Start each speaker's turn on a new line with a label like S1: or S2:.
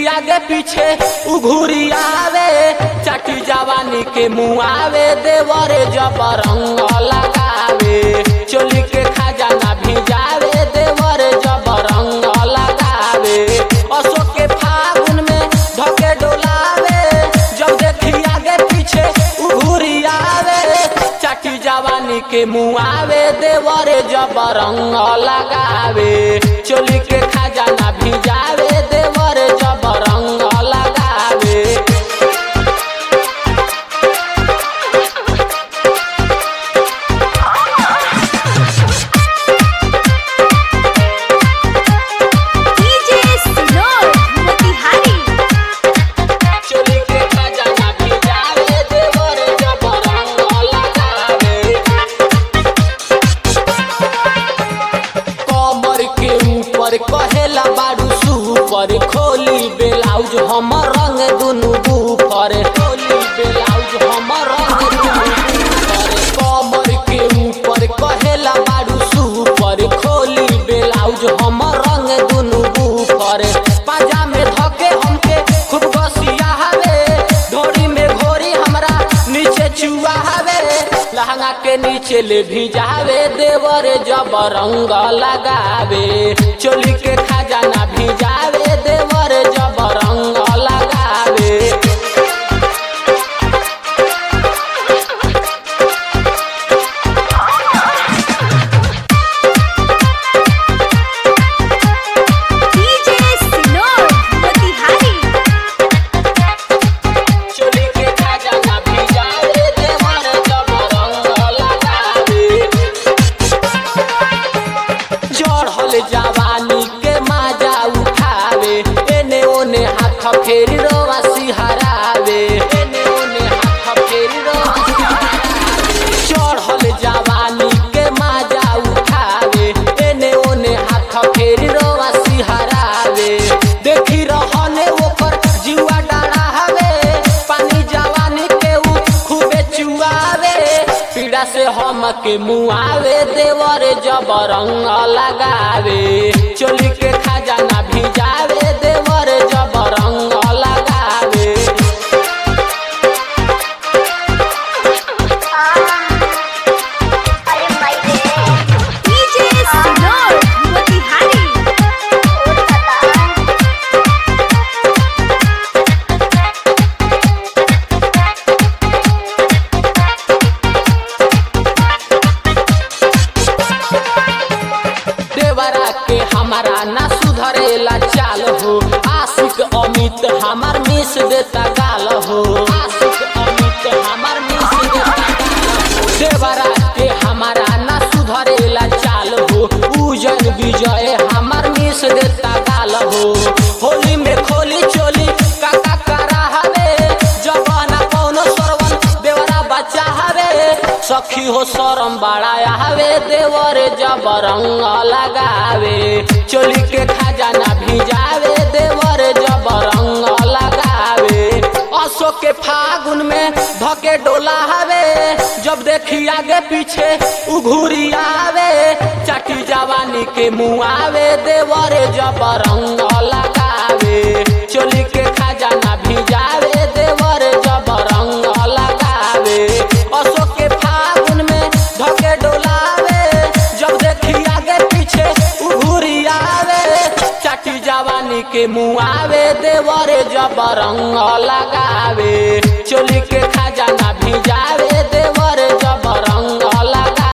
S1: देखी आगे पीछे उघुरी आवे चटी जवानी के मुआवे देवरे जब रंग लगावे चोली के खजाना भिजावे देवरे जब रंग लगावे अशोक के फागुन में धके डोलावे जब देखी आगे पीछे उघुरी आवे चटी जवानी के मुआवे देवरे जब रंग लगावे चोली के खजाना भिजावे देवरे जब रंग लगावे
S2: डीजे सिनोर मोतिहारी
S1: चोली के खजाना भिजावे देवरे जब रंग लगावे कमर के ऊपर कहेला बारू सुपर खोली ब्लाउज हमर रंग दुनु बूफर खोली ब्लाउज हमर रंग दुनु बूफर कमर के ऊपर कहेला बारू सुपर खोली ब्लाउज हमर रंग दुनु बूफर पाजा में धके हमके खूब गसिया हवे ढोरी में घोरी हमरा नीचे चुआ हवे लहंगा के नीचे ले भिजावे देवरे जब रंग लगावे चोली के खजाना भिजावे देवरे जब रंग लगावे
S2: डीजे सिनोर मोतिहारी
S1: चोली के खजाना भिजावे देवरे जब रंग लगावे चढ़ल जवानी के माजा उठावे एने ओने हाथ फेरी रोवा सिहरावे एने ओने हाथ फेरी रोवा सिहरावे चढ़ल जवानी के माजा उठावे एने ओने हाथ फेरी रोवा सिहरावे देखी रहने ओकर जुआ डाढ़ा हवे पानी जवानी के उ खूबे चुआवे पीड़ा से हम के मुआवे देवरे जब रंग लगावे चोली के खजाना भिजावे देवरे जब रंग लगावे
S2: डीजे सिनोर मोतिहारी
S1: देवरा के हमारा ना सुधरेला चाल हो आशिक अमित हमार मिस देता गाल हो आशिक अमित हमार मिस देता गाल हो देवरा के हमारा ना सुधरेला चाल हो पूजन विजय हमार मिस देता गाल हो होली में खोली चोली काका करा हवे जवाना कौनो सरवन देवरा बच्चा हवे सखी हो शरम बड़ाया हवे देवरे जब रंग लगावे चोली के खजाना भिजावे देवरे जब रंग लगावे अशोक के फागुन में धके डोला हवे जब देखी आगे पीछे उघुरी आवे चटी जवानी के मुआवे देवरे जब रंग लगावे चोली के खजाना भिजावे देवरे जब रंग लगावे अशोक के फागुन में धके डोलावे जब देखी आगे पीछे उघुरी आवे चटी जवानी के मुआवे देवरे जब रंग लगावे चोली के खजाना भिजावे देवरे जब रंग